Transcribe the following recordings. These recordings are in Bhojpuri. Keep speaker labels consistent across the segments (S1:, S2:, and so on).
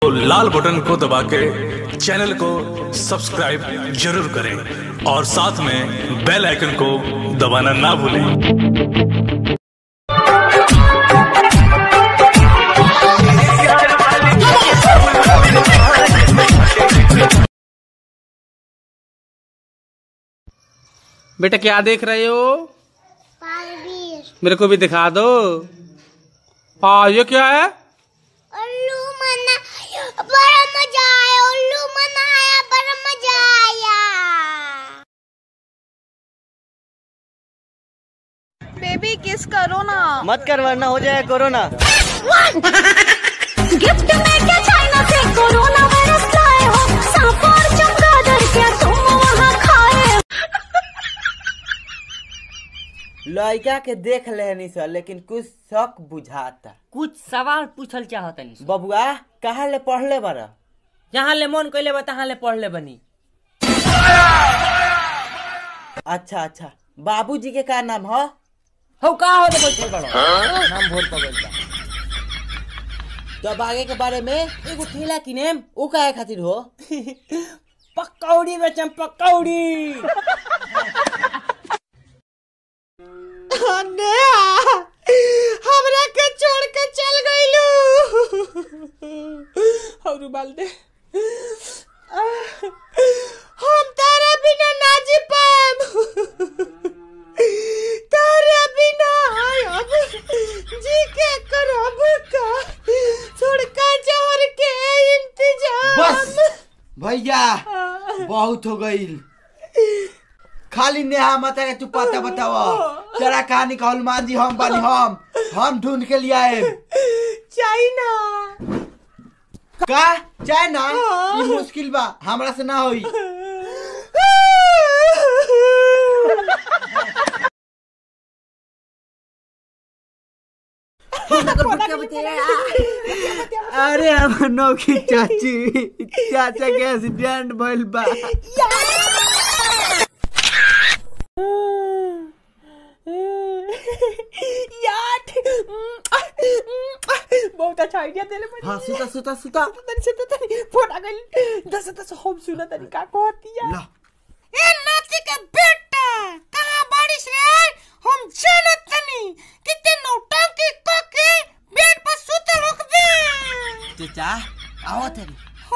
S1: लाल बटन को दबा के चैनल को सब्सक्राइब जरूर करें और साथ में बेल आइकन को दबाना ना भूलें
S2: बेटा क्या देख रहे हो
S3: परवीर
S2: मेरे को भी दिखा दो हाँ ये क्या है
S3: उल्लू मना बड़ा मजा आया उल्लू मनाया बड़ा मजा आया
S4: बेबी किस करो ना
S5: मत कर वरना हो जाए कोरोना
S3: गिफ्ट में क्या चाइना से कोरोना वायरस लाए हो सांप और चमगादड़ क्या तुम वहाँ खाए
S5: लड़का के देख लेनी सर लेकिन कुछ शक बुझाता
S6: कुछ सवाल पूछल चाहतनी
S5: बबुआ कहाँ ले पढ़ले बारा
S6: जहाँ ले मन कैले बा तहाँ ले पढ़ ले बनी
S5: अच्छा अच्छा बाबूजी के का नाम हो
S6: हो का हो तो बैठल बड़ो नाम भोर पगल बा
S5: तब आगे के बारे में
S6: एगो ठेला किनेम
S5: ऊ काहे खातिर हो
S6: पकौड़ी बेचम पकौड़ी
S5: हमरा के छोड़ के चल गईलू
S6: और उबाल दे
S5: हम तारा बिना ना जी पाएम तारा बिना अब जी के करब का छोड़का जहर के इंतजाम
S7: बस भैया बहुत हो गईल खाली नेहा माता के तू पता बतावा तेरा कहानी का हनुमान जी हम बानी हम हम ढूंढ के लिए आए
S5: चाइना
S7: का चाहे ना ये मुश्किल बा हमरा से ना होई अरे हम नौकी चाची चाचा के एक्सीडेंट भइल बा
S6: यार बहुत अच्छा आइडिया देले बनी
S7: हाँ सुता सुता सुता
S6: तनी से तनी फोन आ गइल दस दस हम सुना तनी का कहती है
S7: ला
S5: ए नाती के बेटा कहाँ बारिश रे हम जानत तनी कितने नौटंकी क के बेड पर सुतल होकबे
S7: चाचा आओ तेरी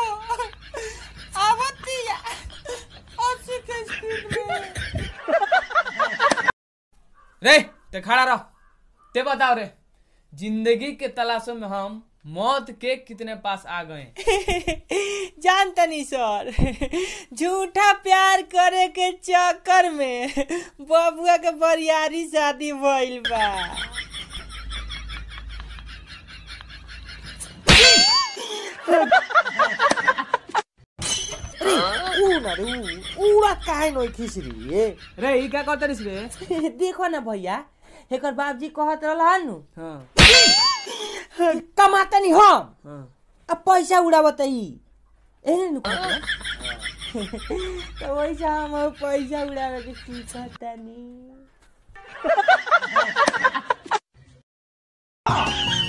S5: आवतिया अस्सी के स्पीड में
S2: रे ते खड़ा रहो ते बताओ रे जिंदगी के तलाशों में हम मौत के कितने पास आ गए
S6: जानतनी सर झूठा प्यार करे के चक्कर में बबुआ के बरियारी शादी भइल बा
S5: उड़ा काहे नोई खिसरी ए
S2: रे ई क्या कहते रिस रे
S6: देखो ना भैया एकर बाबजी कहत रहल नु
S2: हाँ
S6: कमातनी हम
S2: हाँ
S6: अब पैसा उड़ावत ई एने नु कहत तो वैसा हम अब पैसा उड़ावे के सीखतनी